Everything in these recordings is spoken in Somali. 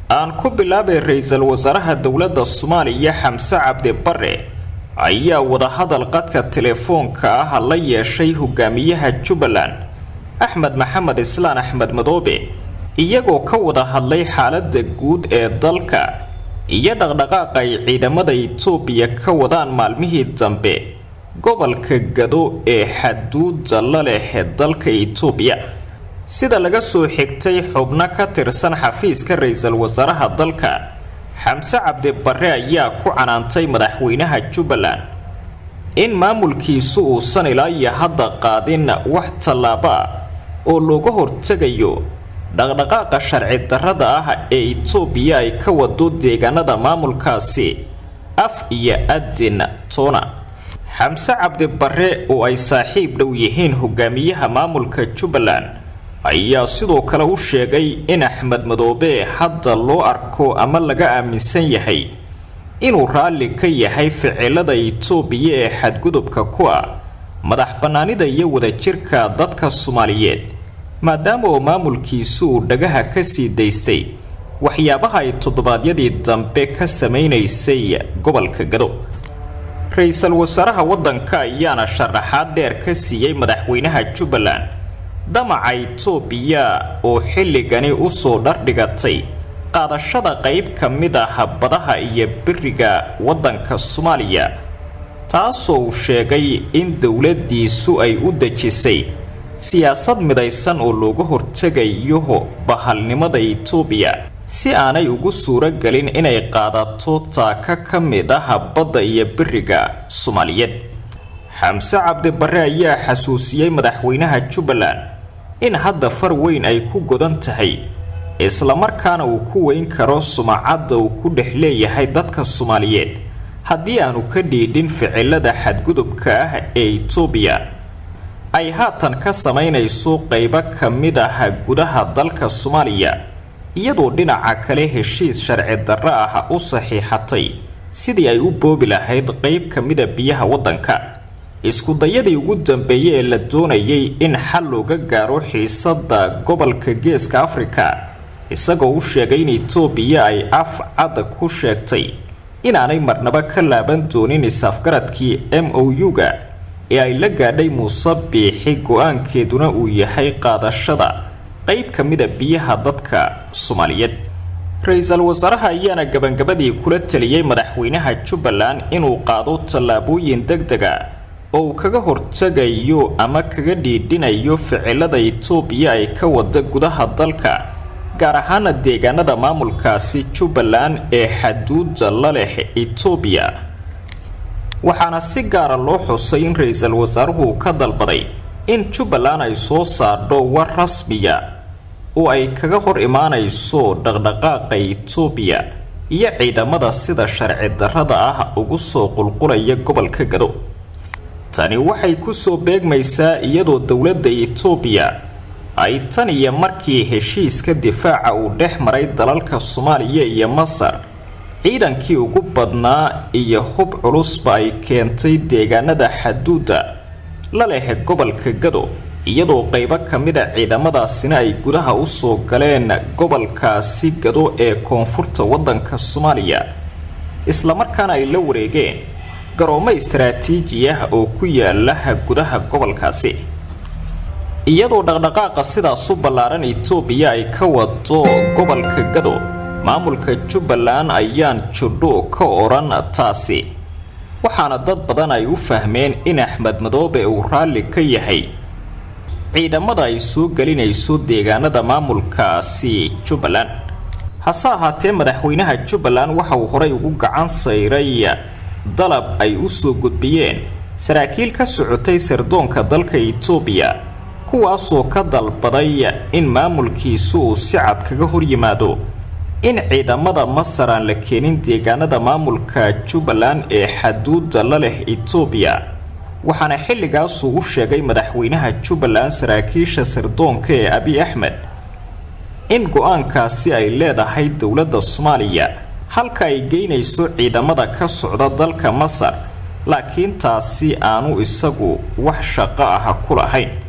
aan ku bilaabay ra-iisul wasaaraha dowladda soomaaliya xamse cabdi bare ayaa wadahadal qadka telefoonka ah la yeeshay hogaamiyaha jubbaland axmed maxamed islaan axmed madoobe iyagoo ka wada hadlay xaaladda guud ee dalka iyo dhaqdhaqaaqa ay ciidamada itoobiya ka wadaan maalmihii dambe gobolka gado ee xaduuda la leh dalka itoobiya sida laga soo xigtay xubno ka tirsan xafiiska ra-iisul wasaaraha dalka xamse cabdi bare ayaa ku canaantay madaxweynaha jubbaland in maamulkiisu uusan ilaa iyo hadda qaadin wax tallaabo ah oo looga hortegayo dhaqdhaqaaqa sharci darrada ah ee itoobiya ay ka wado deegaanada maamulkaasi af iyo adin toona xamse cabdi bare oo ay saaxiib dhow yihiin hogaamiyaha maamulka jubbaland ayaa sidoo kale u sheegay in axmed madoobe hadda loo arko ama laga aaminsan yahay inuu raalli ka yahay ficilada itoobiya ee xadgudubka ku ah madax bannaanida iyo wadajirka dadka soomaaliyeed maadaama oo maamulkiisu uu dhagaha ka sii daystay waxyaabaha ay toddobaadyadii dambe ka samaynaysay gobolka gado ra-iisul wasaaraha waddanka ayaana sharaxaad dheer ka siiyey madaxweynaha jubbaland damaca itoobiya oo xilligani usoo dhardhigatay qaadashada qayb ka mid ah badaha iyo beriga waddanka soomaaliya taasoo uu sheegay in dowladdiisu ay u dejisay siyaasad midaysan oo looga hortegayo bahalnimada itoobiya si aanay ugu suuro gelin inay qaadato taaka ka mid ah badda iyo beriga soomaaliyeed xamse cabdi bare ayaa xasuusiyey madaxweynaha jubbaland in hadda far weyn ay ku godan tahay islamarkaana uu ku weyn karo sumacadda uu ku dhex leeyahay dadka soomaaliyeed haddii aanu ka dhiidhin ficilada xadgudubka ah ee itoobiya ay haatan ka samaynayso qaybo ka mid ah gudaha dalka soomaaliya iyadoo dhinaca kale heshiis sharci darro ah u saxiixatay sidii ay u boobi lahayd qayb ka mida biyaha waddanka iskudayadii ugu dambeeyey ee la doonayay in xal looga gaaro xiisadda gobolka geeska afrika isagoo u sheegay in itoobiya ay af cad ku sheegtay inaanay marnaba ka laaban doonin is-afgaradkii m o u-ga ee ay la gaadhay muuse biixi go-aankeeduna uu yahay qaadashada qayb ka mida biyaha dadka soomaaliyeed ra-iisul wasaaraha ayaana gabangabadii kula taliyey madaxweynaha jubbaland inuu qaado tallaabooyin deg dega oo uu kaga hortegayo ama kaga dhiidhinayo ficilada itoobiya ay ka wada gudaha dalka gaar ahaana deegaanada maamulkaasi jubbaland ee xaduuda la leh itoobiya waxaana si gaara loo xusay in ra-iisul wasaaruhu ka dalbaday in jubbaland ay soo saardho war rasmiya oo ay kaga hor imaanayso dhaqdhaqaaqa itoobiya iyo ciidamada sida sharci darrada ah ugu soo qulqulaya gobolka gado tani waxay kusoo beegmaysaa iyadoo dowladda itoobiya ay tan iyo markii heshiiska difaaca uu dhex maray dalalka soomaaliya iyo masar ciidankii ugu badnaa iyo hub culusba ay keentay deegaanada xaduudda la leh gobolka gado iyadoo qaybo ka mida ciidamadaasina ay gudaha usoo galeen gobolkaasi gado ee koonfurta waddanka soomaaliya islamarkaana ay la wareegeen garoomo istaraatiiji ah oo ku yaala gudaha gobolkaasi iyadoo dhaqdhaqaaqa sidaas u ballaaran itoobiya ay ka wado gobolka gado maamulka jubbaland ayaan judho ka odhan taasi waxaana dad badan ay u fahmeen in axmed madoobe uu raalli ka yahay ciidamada ay soo gelinayso deegaanada maamulkaasi jubbaland hase ahaatee madaxweynaha jubbaland waxa uu horey ugu gacan sayray dalab ay u soo gudbiyeen saraakiil ka socotay sirdoonka dalka itoobiya kuwaasoo ka dalbaday in maamulkiisu uu si cad kaga hor yimaado in ciidamada masar aan la keenin deegaanada maamulka jubbaland ee xaduuda la leh itoobiya waxaana xilligaasuu u sheegay madaxweynaha jubbaland saraakiisha sirdoonka ee abi axmed in go-aankaasi ay leedahay dowladda soomaaliya halka ay geynayso ciidamada ka socda dalka masar laakiin taasi aanu isagu wax shaqo ah ku lahayn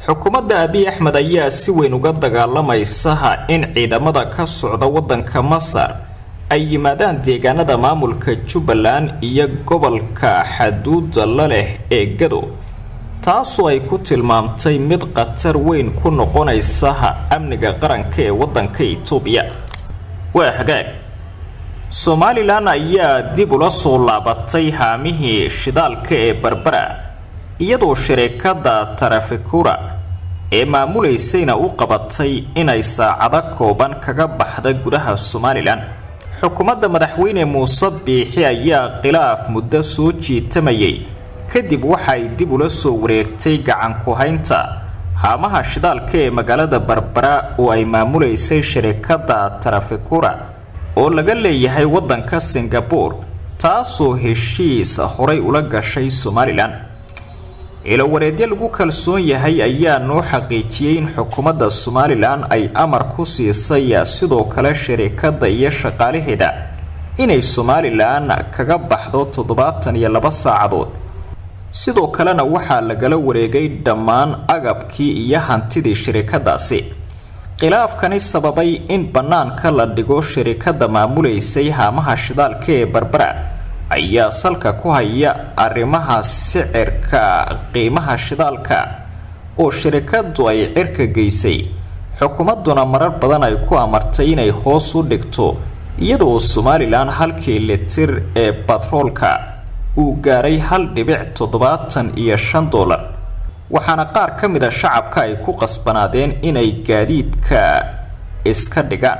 xukuumadda abiy axmed ayaa si weyn uga dagaalamaysa in ciidamada ka socda waddanka masar ay yimaadaan deegaanada maamulka jubbaland iyo gobolka xaduuda la leh ee gado taasoo ay ku tilmaamtay mid khatar weyn ku noqonaysa amniga qaranka ee waddanka itoobiya waa hagaag somalilan ayaa dib ula soo laabatay haamihii shidaalka ee barbara iyadoo shirikada tarafikura ee maamulaysayna u qabatay inay saacado kooban kaga baxda gudaha somalilan xukuumadda madaxweyne muuse biixi ayaa khilaaf muddo soo jiitamayay kadib waxay dib ula soo wareegtay gacan ku-haynta haamaha shidaalka ee magaalada barbara oo ay maamulaysay shirikada tarafikura oo laga leeyahay waddanka singabore taasoo heshiis horay ula gashay somalilan ilowareedyo lagu kalsoon yahay ayaa noo xaqiijiyey in xukuumadda somalilan ay amar ku siisay sidoo kale shirikadda iyo shaqaalaheeda inay somalilan kaga baxdo toddobaatan iyo laba saacadood sidoo kalena waxaa lagala wareegay dhammaan agabkii iyo hantidii shirikadaasi khilaafkani sababay in bannaanka la dhigo shirikadda maamulaysay haamaha shidaalka ee barbara ayaa salka ku haya arrimaha sicirka qiimaha shidaalka oo shirikadu ay cirka geysay xukuumadduna marar badan ay ku amartay inay hoos u dhigto iyadoo somalilan halkii litir ee batroolka uu gaaray hal dhibic toddobaatan iyo shan dollar waxaana qaar ka mid a shacabka ay ku qasbanaadeen inay gaadiidka iska dhigaan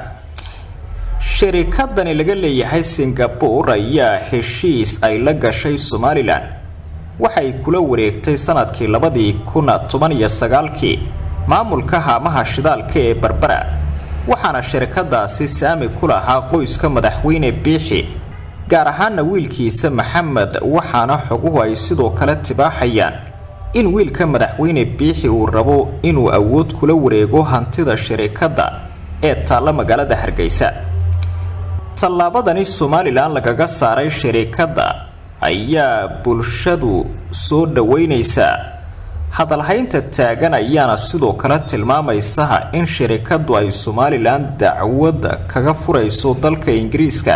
shirikadani laga leeyahay singabore ayaa heshiis ay la gashay somalilan waxay kula wareegtay sanadkii labadii kun toban iyo sagaalkii maamulka haamaha shidaalka ee barbara waxaana shirikadaasi saami ku lahaa qoyska madaxweyne biixi gaar ahaana wiilkiisa maxamed waxaana xoguhu ay sidoo kale tibaaxayaan in wiilka madaxweyne biixi uu rabo inuu awood kula wareego hantida shirikadda ee taalla magaalada hargeysa tallaabadani somalilan lagaga saaray shirikadda ayaa bulshadu soo dhaweynaysaa hadalhaynta taagan ayaana sidoo kale tilmaamaysa in shirikaddu ay somalilan dacwad kaga furayso dalka ingiriiska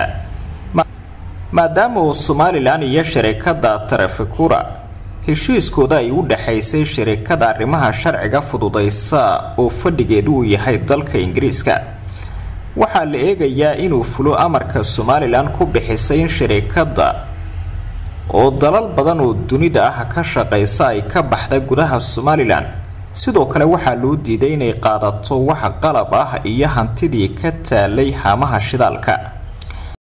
maadaama uu somalilan iyo shirikadda tarafikura heshiiskooda ay u dhexaysay shirikada arrimaha sharciga fududaysa oo fadhigeedu uu yahay dalka ingiriiska waxaa la eegayaa inuu fulo amarka somalilan ku bixisay in shirikadda oo dalal badan oo dunida ah ka shaqaysa ay ka baxda gudaha somalilan sidoo kale waxaa loo diiday inay qaadato wax qalab ah iyo hantidii ka taalay haamaha shidaalka